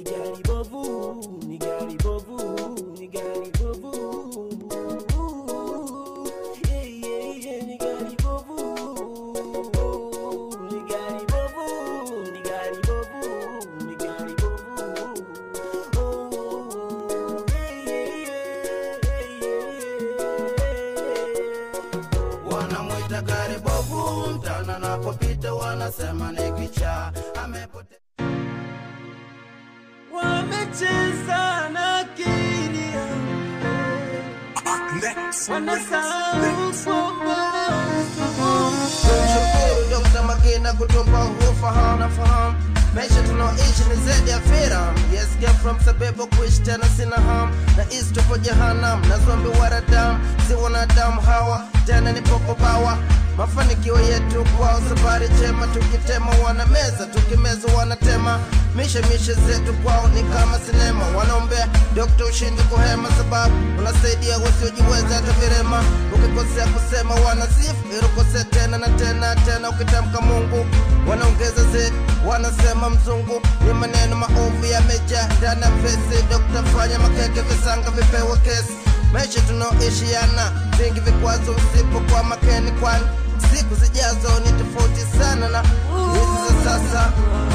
gari bovu, ni gari bovu, ni gari bovu. Yeah, yeah, yeah, ni gari bovu. Ni gari bovu, ni gari bovu, ni gari bovu. Oh, yeah, yeah, yeah, yeah. wanamwita gari bovu mtana napopita wanasema ni kichaa amepotea wamecheza na akili yangu, wanasahau kwamba Shukuru Dr. Magina kutupa ufahamu na fahamu maisha tunaoishi ni zaidi ya filamu yes get from sababu kuishi tena sina ham na isi tupo jahanam na zombi waradamu si wanadamu hawa tena ni popo bawa mafanikio yetu kwao safari chema tukitema wanameza tukimeza wanatema mishe mishe zetu kwao ni kama sinema wanaombea dokta ushindi kuhema sababu unasaidia wasiojiweza hata virema ukikosea kusema wanasifu irukosea tena na tena tena ukitamka mungu wanaongeza zedi wanasema mzungu ni maneno maovu yamejaa ndani ya vesi dokta fanya makeke visanga vipewe kesi maisha tunaoishi yana vingi vikwazo usipo kwa makeni kwani siku zijazo ni tofauti sana na hizi za sasa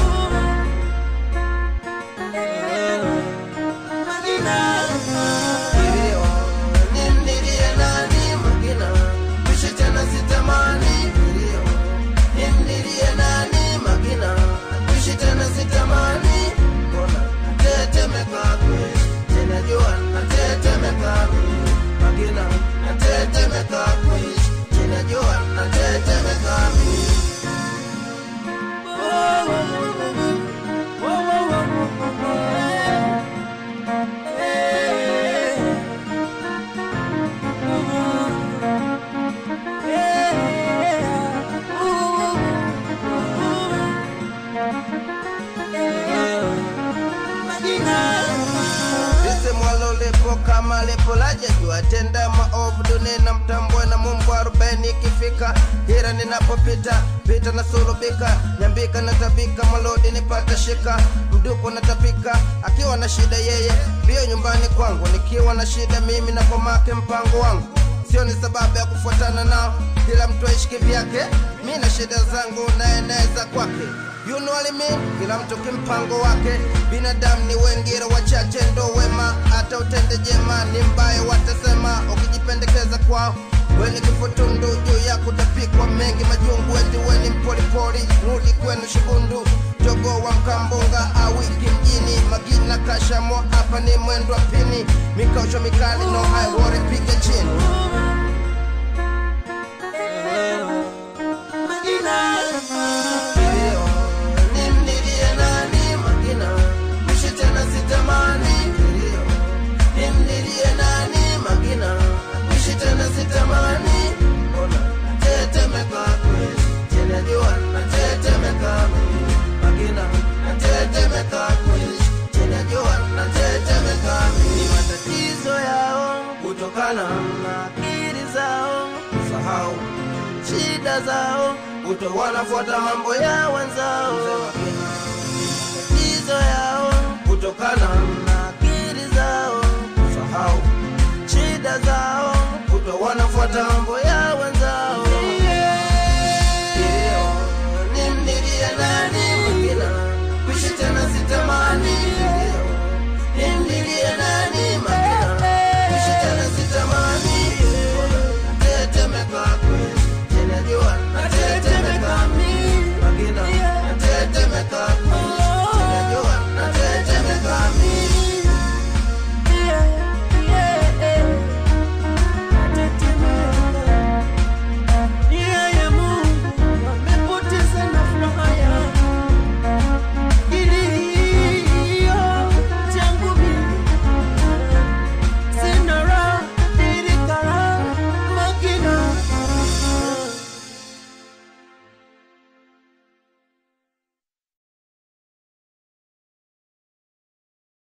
Kilio, nimlilie nani Magina? Kuishi tena sitamani. Kilio, nimlilie nani Magina? Kuishi tena sitamani. Mbona natetemeka kweli? Tena jua natetemeka mimi. Magina, natetemeka kweli. Tena jua natetemeka mimi. lisemwalo lipo kama lipo laja jua tenda maovu dunina mtambwe na mungu arobaini ikifika hira ninapopita pita na sulubika nyambika na tabika malodi nipata shika mduko na tapika akiwa na shida yeye mbio nyumbani kwangu nikiwa na shida mimi na pomake mpango wangu sio ni sababu ya kufuatana nao kila mtu aishi kivyake mi na shida zangu naeneza kwake You know what I mean? Kila mtu kimpango wake, binadamu ni wengine wachache ndo wema, hata utende jema ni mbaya, watasema ukijipendekeza kwao weni kifutundu juu ya kutapikwa mengi majungu, eti weni mpolipoli, rudi kwenu Shigundu, jogo wa Mkambunga awiki mjini, Magina Kashamo, hapa ni mwendo wa pini, mikausho mikali no high worry, piga chini Kilio, nimlilie nani Magina? Kuishi tena sitamani. Kilio, nimlilie nani Magina? Kuishi tena sitamani. Mbona natetemeka kweli? Tena jua natetemeka mimi. Magina, natetemeka kweli. Tena jua natetemeka mimi. Ni matatizo yao kutokana na akili zao kusahau shida zao kuto wanafuata mambo ya wenzao